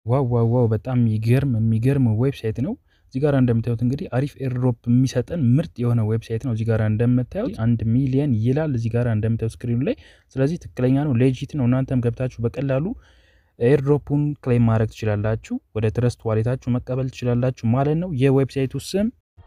ዋው ዋው ዋው በጣም የሚገርም የሚገርም ዌብሳይት ነው። እዚህ ጋር እንደምታዩት እንግዲህ አሪፍ ኤርድሮፕ የሚሰጠን ምርጥ የሆነ ዌብሳይት ነው። እዚህ ጋር እንደምታዩት አንድ ሚሊየን ይላል እዚህ ጋር እንደምታዩት ስክሪኑ ላይ። ስለዚህ ትክክለኛ ነው፣ ሌጂት ነው። እናንተም ገብታችሁ በቀላሉ ኤርድሮፑን ክሌም ማድረግ ትችላላችሁ። ወደ ትረስት ዋሌታችሁ መቀበል ትችላላችሁ ማለት ነው። የዌብሳይቱ ስም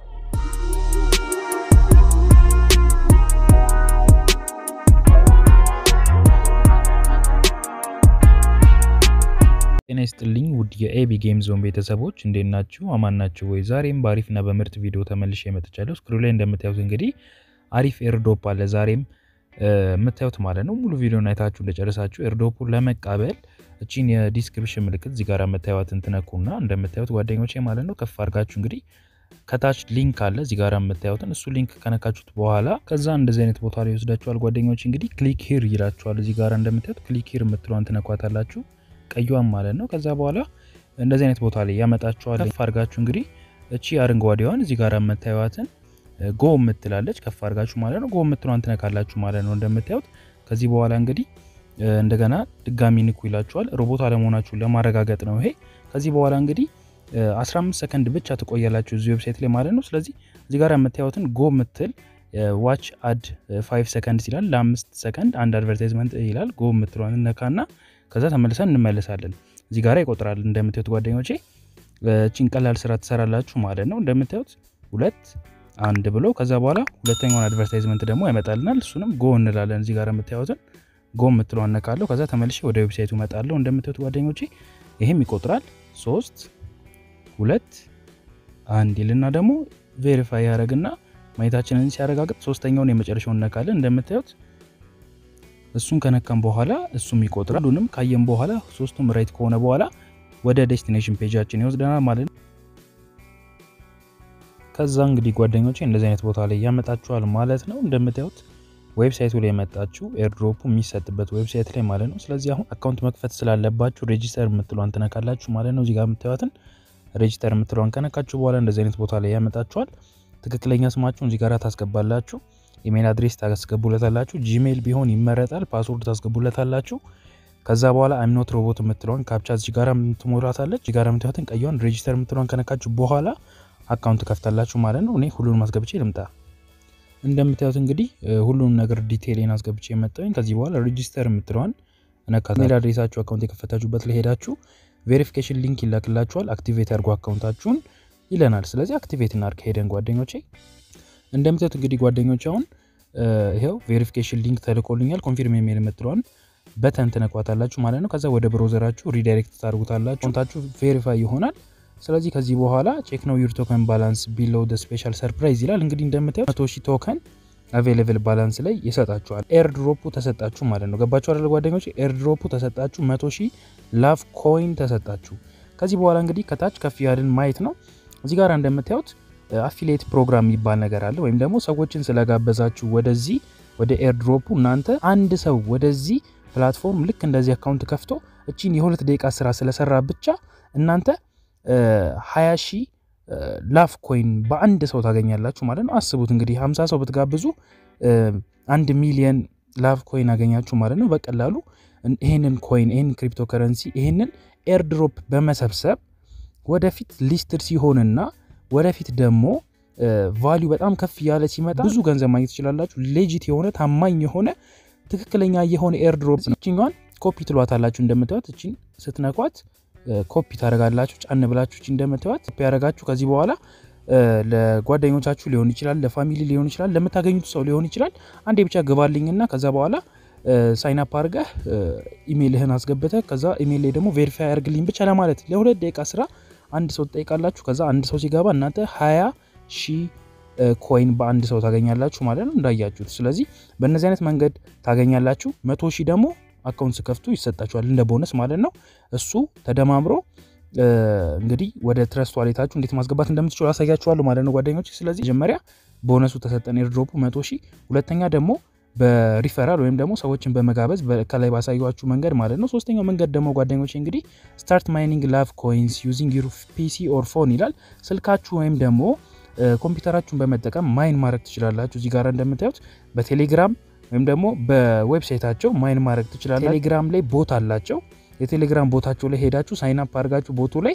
ጤና ይስጥልኝ ውድ የኤቢ ጌም ዞን ቤተሰቦች እንዴት ናችሁ? አማን ናችሁ ወይ? ዛሬም በአሪፍና በምርጥ ቪዲዮ ተመልሼ መጥቻለሁ። ስክሪኑ ላይ እንደምታዩት እንግዲህ አሪፍ ኤርዶፕ አለ ዛሬም የምታዩት ማለት ነው። ሙሉ ቪዲዮን አይታችሁ እንደጨረሳችሁ ኤርዶፑን ለመቃበል እቺን የዲስክሪፕሽን ምልክት እዚህ ጋር የምታዩትን ትነኩና እንደምታዩት ጓደኞቼ ማለት ነው ከፍ አድርጋችሁ እንግዲህ ከታች ሊንክ አለ እዚህ ጋር የምታዩትን እሱ ሊንክ ከነካችሁት በኋላ ከዛ እንደዚህ አይነት ቦታ ላይ ይወስዳችኋል። ጓደኞች እንግዲህ ክሊክ ሂር ይላችኋል። እዚህ ጋር እንደምታዩት ክሊክ ሂር የምትለዋን ትነኳታላችሁ ቀዩዋን ማለት ነው። ከዛ በኋላ እንደዚህ አይነት ቦታ ላይ ያመጣችኋል። ከፍ አድርጋችሁ እንግዲህ እቺ አረንጓዴዋን እዚህ ጋር የምታዩትን ጎ የምትላለች ከፍ አድርጋችሁ ማለት ነው። ጎ የምትለዋን ትነካላችሁ ማለት ነው እንደምታዩት። ከዚህ በኋላ እንግዲህ እንደገና ድጋሚ ንኩ ይላችኋል። ሮቦት አለመሆናችሁን ለማረጋገጥ ነው ይሄ። ከዚህ በኋላ እንግዲህ 15 ሰከንድ ብቻ ትቆያላችሁ እዚህ ዌብሳይት ላይ ማለት ነው። ስለዚህ እዚህ ጋር የምታዩትን ጎ የምትል ዋች አድ 5 ሰከንድ ይላል። ለአምስት ሰከንድ አንድ አድቨርታይዝመንት ይላል። ጎ የምትለዋን እነካና ከዛ ተመልሰን እንመለሳለን። እዚህ ጋር ይቆጥራል እንደምታዩት ጓደኞቼ። እቺን ቀላል ስራ ትሰራላችሁ ማለት ነው። እንደምታዩት ሁለት አንድ ብሎ ከዛ በኋላ ሁለተኛውን አድቨርታይዝመንት ደግሞ ያመጣልናል። እሱንም ጎ እንላለን። እዚህ ጋር የምታዩትን ጎ የምትለው አነካለሁ። ከዛ ተመልሼ ወደ ዌብሳይቱ እመጣለሁ። እንደምታዩት ጓደኞቼ ይሄም ይቆጥራል። ሶስት ሁለት አንድ ይልና ደግሞ ቬሪፋይ ያደረግና ማየታችንን ሲያረጋግጥ ሶስተኛውን የመጨረሻውን እነካለን። እንደምታዩት እሱን ከነካም በኋላ እሱም ይቆጥራል። ሁሉንም ካየም በኋላ ሶስቱም ራይት ከሆነ በኋላ ወደ ዴስቲኔሽን ፔጃችን ይወስደናል ማለት ነው። ከዛ እንግዲህ ጓደኞቼ እንደዚህ አይነት ቦታ ላይ ያመጣችኋል ማለት ነው። እንደምታዩት ዌብሳይቱ ላይ የመጣችሁ ኤርድሮፑ የሚሰጥበት ዌብሳይት ላይ ማለት ነው። ስለዚህ አሁን አካውንት መክፈት ስላለባችሁ ሬጂስተር የምትለዋን ትነካላችሁ ማለት ነው። እዚጋ የምታዩትን ሬጂስተር የምትለዋን ከነካችሁ በኋላ እንደዚህ አይነት ቦታ ላይ ያመጣችኋል። ትክክለኛ ስማችሁን እዚህ ጋር ታስገባላችሁ። ኢሜል አድሬስ ታስገቡለታላችሁ። ጂሜል ቢሆን ይመረጣል። ፓስወርድ ታስገቡለታላችሁ። ከዛ በኋላ አይምኖት ሮቦት የምትለውን ካፕቻ እዚህ ጋር ትሞላታለች። እዚህ ጋር የምታዩትን ቀይዋን ሬጂስተር የምትለውን ከነካችሁ በኋላ አካውንት ከፍታላችሁ ማለት ነው። እኔ ሁሉንም አስገብቼ ልምጣ። እንደምታዩት እንግዲህ ሁሉንም ነገር ዲቴይልን አስገብቼ የመጣሁኝ። ከዚህ በኋላ ሬጂስተር የምትለዋን እነካታ። ኢሜል አድሬሳችሁ አካውንት የከፈታችሁበት ላይ ሄዳችሁ ቬሪፊኬሽን ሊንክ ይላክላችኋል። አክቲቬት አድርጎ አካውንታችሁን ይለናል። ስለዚህ አክቲቬት እናድርግ ሄደን ጓደኞቼ እንደምታዩት እንግዲህ ጓደኞች አሁን ይሄው ቬሪፊኬሽን ሊንክ ተልኮልኛል። ኮንፊርም የሚል የምትለዋን በተን ትነኳታላችሁ ማለት ነው። ከዛ ወደ ብሮዘራችሁ ሪዳይሬክት ታደርጉታላችሁ። አካውንታችሁ ቬሪፋይ ይሆናል። ስለዚህ ከዚህ በኋላ ቼክ ነው ዩር ቶከን ባላንስ ቢሎው ደ ስፔሻል ሰርፕራይዝ ይላል። እንግዲህ እንደምታዩት መቶ ሺህ ቶከን አቬሌብል ባላንስ ላይ ይሰጣችኋል። ኤርድሮፑ ተሰጣችሁ ማለት ነው። ገባችሁ አይደለ ጓደኞች? ኤርድሮፑ ተሰጣችሁ፣ መቶ ሺህ ላቭ ኮይን ተሰጣችሁ። ከዚህ በኋላ እንግዲህ ከታች ከፍ ያልን ማየት ነው። እዚህ ጋር እንደምታዩት አፊሊየት ፕሮግራም የሚባል ነገር አለ። ወይም ደግሞ ሰዎችን ስለጋበዛችሁ ወደዚህ ወደ ኤርድሮፑ እናንተ አንድ ሰው ወደዚህ ፕላትፎርም ልክ እንደዚህ አካውንት ከፍቶ እቺን የሁለት ደቂቃ ስራ ስለሰራ ብቻ እናንተ ሀያ ሺህ ላፍ ኮይን በአንድ ሰው ታገኛላችሁ ማለት ነው። አስቡት እንግዲህ ሀምሳ ሰው ብትጋብዙ አንድ ሚሊየን ላፍ ኮይን አገኛችሁ ማለት ነው። በቀላሉ ይህንን ኮይን ይህንን ክሪፕቶ ከረንሲ ይህንን ኤርድሮፕ በመሰብሰብ ወደፊት ሊስትድ ሲሆንና ወደፊት ደግሞ ቫሊዩ በጣም ከፍ እያለ ሲመጣ ብዙ ገንዘብ ማግኘት ትችላላችሁ። ሌጂት የሆነ ታማኝ የሆነ ትክክለኛ የሆነ ኤርድሮፕ ነው። እችኛዋን ኮፒ ትሏታላችሁ። እንደምታዩት እችን ስትነኳት ኮፒ ታደረጋላችሁ። ጫን ብላችሁ እችን እንደምታዩት ኮፒ ያደረጋችሁ ከዚህ በኋላ ለጓደኞቻችሁ ሊሆን ይችላል፣ ለፋሚሊ ሊሆን ይችላል፣ ለምታገኙት ሰው ሊሆን ይችላል። አንዴ ብቻ ግባልኝና ከዛ በኋላ ሳይን አፕ አድርገህ ኢሜይልህን አስገብተህ ከዛ ኢሜይል ላይ ደግሞ ቬሪፋይ አድርግልኝ ብቻ ለማለት ለሁለት ደቂቃ ስራ አንድ ሰው ትጠይቃላችሁ። ከዛ አንድ ሰው ሲገባ እናንተ ሀያ ሺህ ኮይን በአንድ ሰው ታገኛላችሁ ማለት ነው እንዳያችሁት። ስለዚህ በእነዚህ አይነት መንገድ ታገኛላችሁ። መቶ ሺህ ደግሞ አካውንት ስከፍቱ ይሰጣችኋል እንደ ቦነስ ማለት ነው። እሱ ተደማምሮ እንግዲህ ወደ ትረስት ዋሌታችሁ እንዴት ማስገባት እንደምትችሉ አሳያችኋለሁ ማለት ነው ጓደኞች። ስለዚህ መጀመሪያ ቦነሱ ተሰጠን ኤርድሮፑ መቶ ሺህ ሁለተኛ ደግሞ በሪፈራል ወይም ደግሞ ሰዎችን በመጋበዝ ከላይ ባሳያችሁ መንገድ ማለት ነው። ሶስተኛው መንገድ ደግሞ ጓደኞች እንግዲህ ስታርት ማይኒንግ ላቭ ኮይንስ ዩዚንግ ዩር ፒሲ ኦር ፎን ይላል። ስልካችሁ ወይም ደግሞ ኮምፒውተራችሁን በመጠቀም ማይን ማድረግ ትችላላችሁ። እዚህ ጋር እንደምታዩት በቴሌግራም ወይም ደግሞ በዌብሳይታቸው ማይን ማድረግ ትችላላችሁ። ቴሌግራም ላይ ቦት አላቸው። የቴሌግራም ቦታቸው ላይ ሄዳችሁ ሳይን አፕ አድርጋችሁ ቦቱ ላይ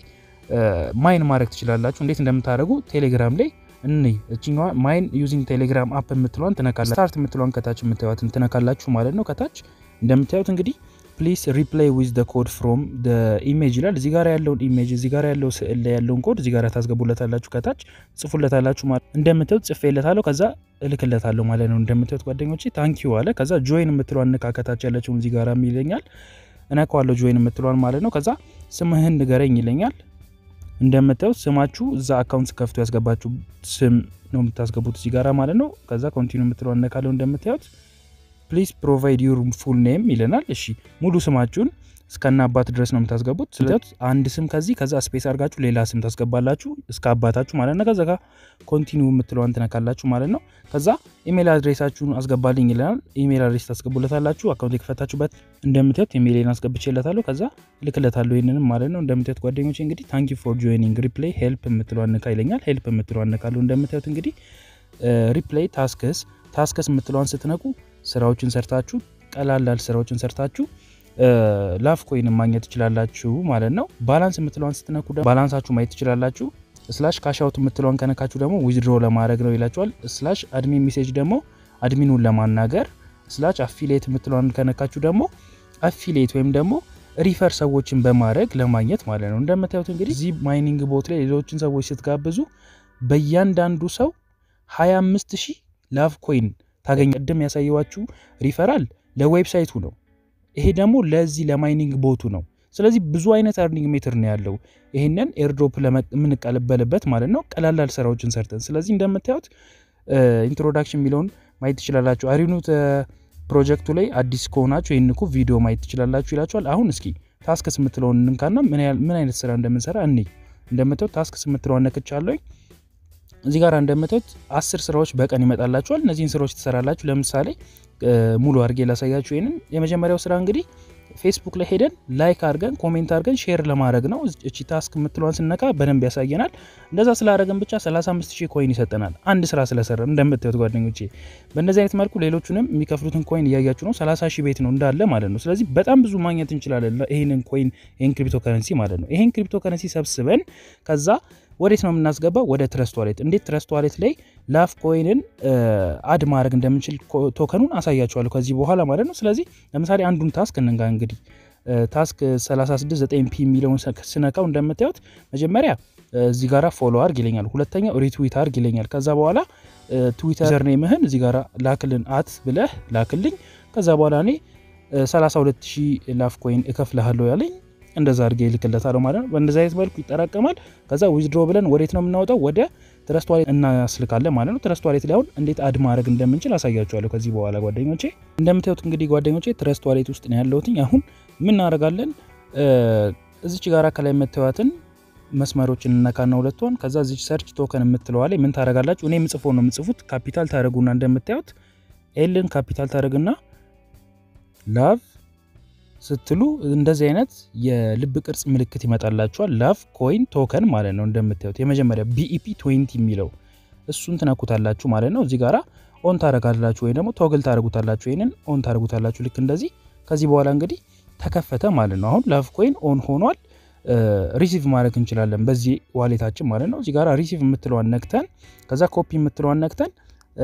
ማይን ማድረግ ትችላላችሁ። እንዴት እንደምታደርጉ ቴሌግራም ላይ እኔ እችኛዋ ማይን ዩዚንግ ቴሌግራም አፕ የምትለዋን ትነካላችሁ። ስታርት የምትለዋን ከታች የምታዩትን ትነካላችሁ ማለት ነው። ከታች እንደምታዩት እንግዲህ ፕሊስ ሪፕላይ ዊዝ ደ ኮድ ፍሮም ደ ኢሜጅ ይላል። እዚህ ጋር ያለውን ኢሜጅ እዚህ ጋር ያለው ስዕል ላይ ያለውን ኮድ እዚህ ጋር ታስገቡለታላችሁ። ከታች ጽፉለታላችሁ ማለት እንደምታዩት ጽፌለታለሁ፣ ከዛ እልክለታለሁ ማለት ነው። እንደምታዩት ጓደኞቼ ታንኪዩ አለ። ከዛ ጆይን የምትለዋን ንካ። ከታች ያለችውን እዚህ ጋር ይለኛል። እነካዋለሁ ጆይን የምትለዋን ማለት ነው። ከዛ ስምህን ንገረኝ ይለኛል። እንደምታዩት ስማችሁ እዛ አካውንት ከፍቶ ያስገባችሁ ስም ነው የምታስገቡት እዚህ ጋራ ማለት ነው። ከዛ ኮንቲኒ የምትለዋን እነካለሁ። እንደምታዩት ፕሊዝ ፕሮቫይድ ዩር ፉል ኔም ይለናል። እሺ ሙሉ ስማችሁን እስከና አባት ድረስ ነው የምታስገቡት። ስለዚህ አንድ ስም ከዚህ ከዛ ስፔስ አድርጋችሁ ሌላ ስም ታስገባላችሁ እስከ አባታችሁ ማለት ነው። ከዛ ኮንቲኒው የምትለዋን ትነካላችሁ ማለት ነው። ከዛ ኢሜል አድሬሳችሁን አስገባልኝ ይለናል። ኢሜል አድሬስ ታስገቡለታላችሁ። አካውንት የከፈታችሁበት እንደምታዩት ኢሜይልን አስገብቼለታለሁ። ከዛ እልክለታለሁ ይህንንም ማለት ነው። እንደምታዩት ጓደኞች እንግዲህ ታንክ ዩ ፎር ጆይኒንግ ሪፕላይ ሄልፕ የምትለዋን ንካ ይለኛል። ሄልፕ የምትለዋን ንካለሁ። እንደምታዩት እንግዲህ ሪፕላይ ታስክስ ታስክስ የምትለዋን ስትነቁ ስራዎችን ሰርታችሁ ቀላላል ስራዎችን ሰርታችሁ ላፍ ኮይን ማግኘት ትችላላችሁ ማለት ነው። ባላንስ የምትለዋን ስትነኩ ባላንሳችሁ ማየት ትችላላችሁ። ስላሽ ካሻውት የምትለዋን ከነካችሁ ደግሞ ዊዝድሮ ለማድረግ ነው ይላችኋል። ስላሽ አድሚን ሜሴጅ ደግሞ አድሚኑን ለማናገር፣ ስላሽ አፊሌት የምትለዋን ከነካችሁ ደግሞ አፊሌት ወይም ደግሞ ሪፈር ሰዎችን በማድረግ ለማግኘት ማለት ነው። እንደምታዩት እንግዲህ እዚህ ማይኒንግ ቦት ላይ ሌሎችን ሰዎች ስትጋብዙ በእያንዳንዱ ሰው 25 ሺህ ላቭ ኮይን ታገኝ። ቅድም ያሳየዋችሁ ሪፈራል ለዌብሳይቱ ነው። ይሄ ደግሞ ለዚህ ለማይኒንግ ቦቱ ነው። ስለዚህ ብዙ አይነት አርኒንግ ሜትር ነው ያለው። ይህንን ኤርድሮፕ የምንቀበልበት ማለት ነው ቀላላል ስራዎችን ሰርተን። ስለዚህ እንደምታዩት ኢንትሮዳክሽን የሚለውን ማየት ትችላላችሁ። አሪኑት ፕሮጀክቱ ላይ አዲስ ከሆናችሁ ይህን እኮ ቪዲዮ ማየት ትችላላችሁ ይላችኋል። አሁን እስኪ ታስክስ የምትለውን እንንካና ምን አይነት ስራ እንደምንሰራ እኔ እንደምታዩት ታስክስ የምትለውን ነክቻለሁ። እዚህ ጋር እንደምታዩት አስር ስራዎች በቀን ይመጣላችኋል። እነዚህን ስራዎች ትሰራላችሁ። ለምሳሌ ሙሉ አድርጌ ላሳያችሁ። ይህንን የመጀመሪያው ስራ እንግዲህ ፌስቡክ ላይ ሄደን ላይክ አድርገን ኮሜንት አድርገን ሼር ለማድረግ ነው። እቺ ታስክ የምትለዋን ስነካ በደንብ ያሳየናል። እንደዛ ስላደረግን ብቻ 35 ሺህ ኮይን ይሰጠናል። አንድ ስራ ስለሰራ እንደምታዩት ጓደኞቼ፣ በእንደዚህ አይነት መልኩ ሌሎቹንም የሚከፍሉትን ኮይን እያያችሁ ነው። 30 ሺህ ቤት ነው እንዳለ ማለት ነው። ስለዚህ በጣም ብዙ ማግኘት እንችላለን። ይህንን ኮይን ይህን ክሪፕቶ ከረንሲ ማለት ነው። ይህን ክሪፕቶ ከረንሲ ሰብስበን ከዛ ወዴት ነው የምናስገባው? ወደ ትረስት ዋሌት። እንዴት ትረስት ዋሌት ላይ ላፍ ኮይንን አድ ማድረግ እንደምንችል ቶከኑን አሳያችኋለሁ ከዚህ በኋላ ማለት ነው። ስለዚህ ለምሳሌ አንዱን ታስክ እንንጋ እንግዲህ ታስክ 369 ፒ የሚለውን ስነካው እንደምታዩት መጀመሪያ እዚህ ጋራ ፎሎ አርግ ይለኛል። ሁለተኛው ሪትዊት አርግ ይለኛል። ከዛ በኋላ ትዊተር ኔምህን እዚህ ጋራ ላክልን አት ብለህ ላክልኝ። ከዛ በኋላ እኔ 32000 ላፍ ኮይን እከፍልሃለሁ ያለኝ እንደዛ አድርጌ ይልክለታል ማለት ነው። በእንደዚ አይነት መልኩ ይጠራቀማል። ከዛ ዊዝድሮ ብለን ወዴት ነው የምናወጣው? ወደ ትረስት ዋሌት እናስልካለን ማለት ነው። ትረስት ዋሌት ላይ አሁን እንዴት አድ ማድረግ እንደምንችል አሳያችኋለሁ ከዚህ በኋላ ጓደኞቼ። እንደምታዩት እንግዲህ ጓደኞቼ ትረስት ዋሌት ውስጥ ነው ያለሁትኝ። አሁን ምን እናደርጋለን? እዚች ጋር ከላይ የምታዩትን መስመሮችን እነካና ሁለቷን ከዛ እዚች ሰርች ቶከን የምትለዋ ላይ ምን ታደርጋላችሁ? እኔ የምጽፈው ነው የምጽፉት። ካፒታል ታደረጉና እንደምታዩት ኤልን ካፒታል ታደረግና ላቭ ስትሉ እንደዚህ አይነት የልብ ቅርጽ ምልክት ይመጣላችኋል። ላቭ ኮይን ቶከን ማለት ነው። እንደምታዩት የመጀመሪያ ቢኢፒ 20 የሚለው እሱን ትነኩታላችሁ ማለት ነው። እዚህ ጋራ ኦን ታደረጋላችሁ ወይም ደግሞ ቶግል ታደረጉታላችሁ። ይህንን ኦን ታደረጉታላችሁ ልክ እንደዚህ። ከዚህ በኋላ እንግዲህ ተከፈተ ማለት ነው። አሁን ላቭ ኮይን ኦን ሆኗል። ሪሲቭ ማድረግ እንችላለን በዚህ ዋሌታችን ማለት ነው። እዚህ ጋራ ሪሲቭ የምትለዋን ነክተን ከዛ ኮፒ የምትለዋን ነክተን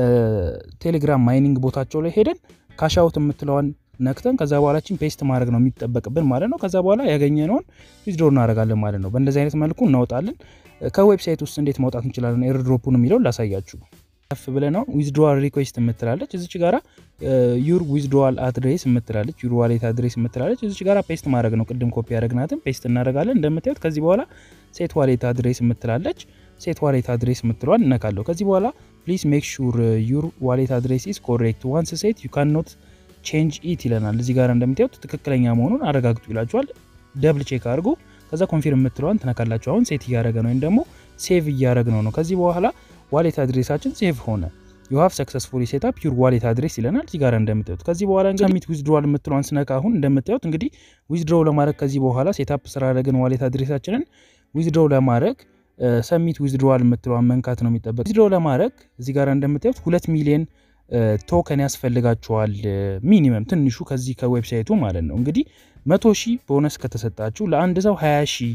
ቴሌግራም ማይኒንግ ቦታቸው ላይ ሄደን ካሻውት የምትለዋን ነክተን ከዛ በኋላችን ፔስት ማድረግ ነው የሚጠበቅብን ማለት ነው። ከዛ በኋላ ያገኘነውን ዊዝድሮ እናደርጋለን ማለት ነው። በእንደዚህ አይነት መልኩ እናወጣለን። ከዌብሳይት ውስጥ እንዴት ማውጣት እንችላለን ኤርድሮፑን የሚለውን ላሳያችሁ። ከፍ ብለን አሁን ዊዝድሮዋል ሪኩዌስት የምትላለች እዚች ጋራ ዩር ዊዝድሮዋል አድሬስ የምትላለች ዩር ዋሌት አድሬስ የምትላለች እዚች ጋራ ፔስት ማድረግ ነው። ቅድም ኮፒ ያደረግናትን ፔስት እናደርጋለን። እንደምታዩት ከዚህ በኋላ ሴት ዋሌት አድሬስ የምትላለች ሴት ዋሌት አድሬስ የምትለዋን እነካለሁ። ከዚህ በኋላ ፕሊዝ ሜክ ሹር ዩር ዋሌት አድሬስ ኢዝ ኮሬክት ዋንስ ሴት ዩ ካን ኖት ቼንጅ ኢት ይለናል። እዚህ ጋር እንደምታዩት ትክክለኛ መሆኑን አረጋግጡ ይላችኋል። ደብል ቼክ አድርጉ። ከዛ ኮንፊርም የምትለዋን ትነካላችሁ። አሁን ሴት እያደረገ ነው ወይም ደግሞ ሴቭ እያደረግ ነው ነው። ከዚህ በኋላ ዋሌት አድሬሳችን ሴቭ ሆነ። ዩ ሃቭ ሰክሰስፉሊ ሴት አፕ ዩር ዋሌት አድሬስ ይለናል። እዚህ ጋር እንደምታዩት ከዚህ በኋላ ሰሚት ዊዝድሮዋል የምትለዋን ስነካ አሁን እንደምታዩት እንግዲህ ዊዝድሮው ለማድረግ ከዚህ በኋላ ሴት አፕ ስላደረግን ዋሌት አድሬሳችንን ዊዝድሮው ለማድረግ ሰሚት ዊዝድሮዋል የምትለዋን መንካት ነው የሚጠበቅ። ዊዝድሮው ለማድረግ እዚህ ጋር እንደምታዩት ሁለት ሚሊዮን ቶከን ያስፈልጋችኋል። ሚኒመም ትንሹ ከዚህ ከዌብሳይቱ ማለት ነው። እንግዲህ መቶ ሺህ ቦነስ ከተሰጣችሁ ለአንድ ሰው 20 ሺህ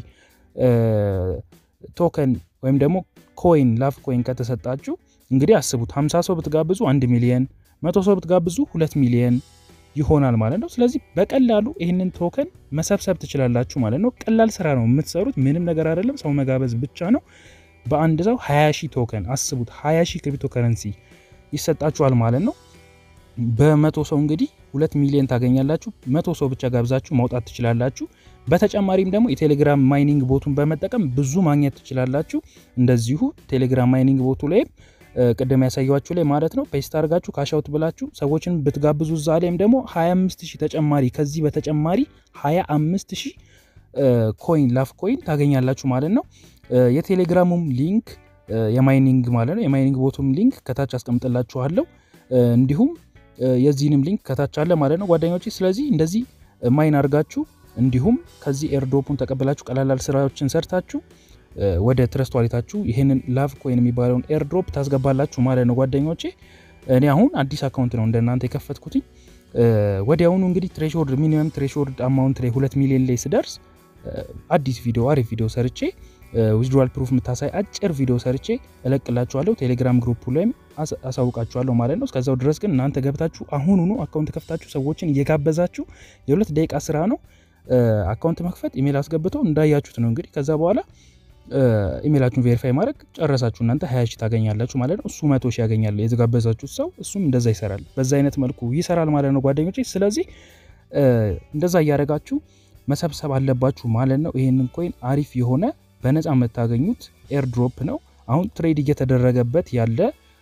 ቶከን ወይም ደግሞ ኮይን ላቭ ኮይን ከተሰጣችሁ እንግዲህ አስቡት 50 ሰው ብትጋብዙ አንድ ሚሊየን፣ መቶ ሰው ብትጋብዙ ሁለት ሚሊየን ይሆናል ማለት ነው። ስለዚህ በቀላሉ ይህንን ቶከን መሰብሰብ ትችላላችሁ ማለት ነው። ቀላል ስራ ነው የምትሰሩት፣ ምንም ነገር አይደለም። ሰው መጋበዝ ብቻ ነው። በአንድ ሰው 20 ሺህ ቶከን አስቡት፣ 20 ሺህ ክሪፕቶ ከረንሲ ይሰጣችኋል ማለት ነው። በመቶ ሰው እንግዲህ ሁለት ሚሊዮን ታገኛላችሁ። መቶ ሰው ብቻ ጋብዛችሁ ማውጣት ትችላላችሁ። በተጨማሪም ደግሞ የቴሌግራም ማይኒንግ ቦቱን በመጠቀም ብዙ ማግኘት ትችላላችሁ። እንደዚሁ ቴሌግራም ማይኒንግ ቦቱ ላይም ቅድም ያሳያችሁ ላይ ማለት ነው ፔስት አድርጋችሁ ካሻውት ብላችሁ ሰዎችን ብትጋብዙ እዛ ላይም ደግሞ 25 ሺህ ተጨማሪ ከዚህ በተጨማሪ 25 ሺህ ኮይን ላፍ ኮይን ታገኛላችሁ ማለት ነው። የቴሌግራሙም ሊንክ የማይኒንግ ማለት ነው የማይኒንግ ቦቱም ሊንክ ከታች አስቀምጥላችኋለሁ። እንዲሁም የዚህንም ሊንክ ከታች አለ ማለት ነው ጓደኞቼ። ስለዚህ እንደዚህ ማይን አድርጋችሁ እንዲሁም ከዚህ ኤርዶፑን ተቀበላችሁ ቀላላል ስራዎችን ሰርታችሁ ወደ ትረስት ዋሌታችሁ ይህንን ላቭ ኮይን የሚባለውን ኤርድሮፕ ታስገባላችሁ ማለት ነው ጓደኞቼ። እኔ አሁን አዲስ አካውንት ነው እንደናንተ የከፈትኩትኝ። ወዲያውኑ እንግዲህ ትሬሾርድ ሚኒመም ትሬሾርድ አማውንት ላይ ሁለት ሚሊዮን ላይ ስደርስ አዲስ ቪዲዮ አሪፍ ቪዲዮ ሰርቼ ዊዝድዋል ፕሩፍ የምታሳይ አጭር ቪዲዮ ሰርቼ እለቅላችኋለሁ። ቴሌግራም ግሩፕ ላይም አሳውቃችኋለሁ ማለት ነው። እስከዛው ድረስ ግን እናንተ ገብታችሁ አሁኑኑ አካውንት ከፍታችሁ ሰዎችን እየጋበዛችሁ የሁለት ደቂቃ ስራ ነው አካውንት መክፈት፣ ኢሜል አስገብቶ እንዳያችሁት ነው እንግዲህ ከዛ በኋላ ኢሜላችሁን ቬሪፋይ ማድረግ ጨረሳችሁ። እናንተ ሀያ ሺህ ታገኛላችሁ ማለት ነው። እሱ መቶ ሺህ ያገኛል የተጋበዛችሁት ሰው፣ እሱም እንደዛ ይሰራል። በዛ አይነት መልኩ ይሰራል ማለት ነው ጓደኞቼ። ስለዚህ እንደዛ እያደረጋችሁ መሰብሰብ አለባችሁ ማለት ነው። ይህንን ኮይን አሪፍ የሆነ በነፃ የምታገኙት ኤርድሮፕ ነው። አሁን ትሬድ እየተደረገበት ያለ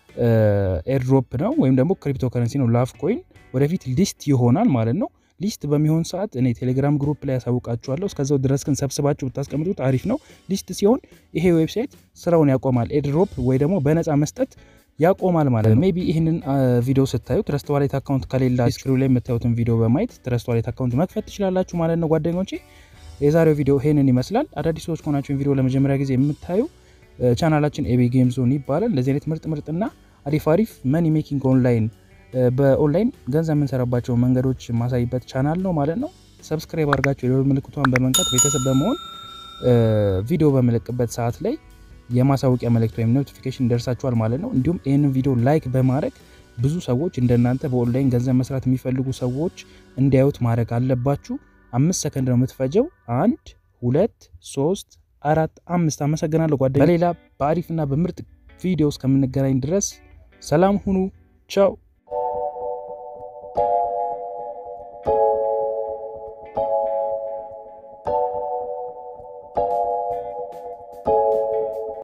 ኤርድሮፕ ነው ወይም ደግሞ ክሪፕቶ ከረንሲ ነው ላቭ ኮይን። ወደፊት ሊስት ይሆናል ማለት ነው። ሊስት በሚሆን ሰዓት እኔ ቴሌግራም ግሩፕ ላይ ያሳውቃችኋለሁ። እስከዛው ድረስ ግን ሰብስባችሁ ብታስቀምጡት አሪፍ ነው። ሊስት ሲሆን ይሄ ዌብሳይት ስራውን ያቆማል። ኤርድሮፕ ወይ ደግሞ በነፃ መስጠት ያቆማል ማለት ነው። ሜይ ቢ ይህንን ቪዲዮ ስታዩ ትረስት ዋሌት አካውንት ከሌላ ስክሪው ላይ የምታዩትን ቪዲዮ በማየት ትረስት ዋሌት አካውንት መክፈት ትችላላችሁ ማለት ነው ጓደኞቼ። የዛሬው ቪዲዮ ይሄንን ይመስላል። አዳዲስ ሰዎች ከሆናችሁን ቪዲዮ ለመጀመሪያ ጊዜ የምታዩ ቻናላችን ኤቢ ጌም ዞን ይባላል። እንደዚህ አይነት ምርጥ ምርጥና አሪፍ አሪፍ መኒ ሜኪንግ ኦንላይን በኦንላይን ገንዘብ የምንሰራባቸው መንገዶች ማሳይበት ቻናል ነው ማለት ነው። ሰብስክራይብ አድርጋችሁ የደወል ምልክቷን በመንካት ቤተሰብ በመሆን ቪዲዮ በመለቅበት ሰዓት ላይ የማሳወቂያ መልእክት ወይም ኖቲፊኬሽን ደርሳችኋል ማለት ነው። እንዲሁም ይህንን ቪዲዮ ላይክ በማድረግ ብዙ ሰዎች እንደናንተ በኦንላይን ገንዘብ መስራት የሚፈልጉ ሰዎች እንዲያዩት ማድረግ አለባችሁ። አምስት ሰከንድ ነው የምትፈጀው። አንድ ሁለት ሶስት አራት አምስት። አመሰግናለሁ ጓደኛ። በሌላ በአሪፍና በምርጥ ቪዲዮ እስከምንገናኝ ድረስ ሰላም ሁኑ። ቻው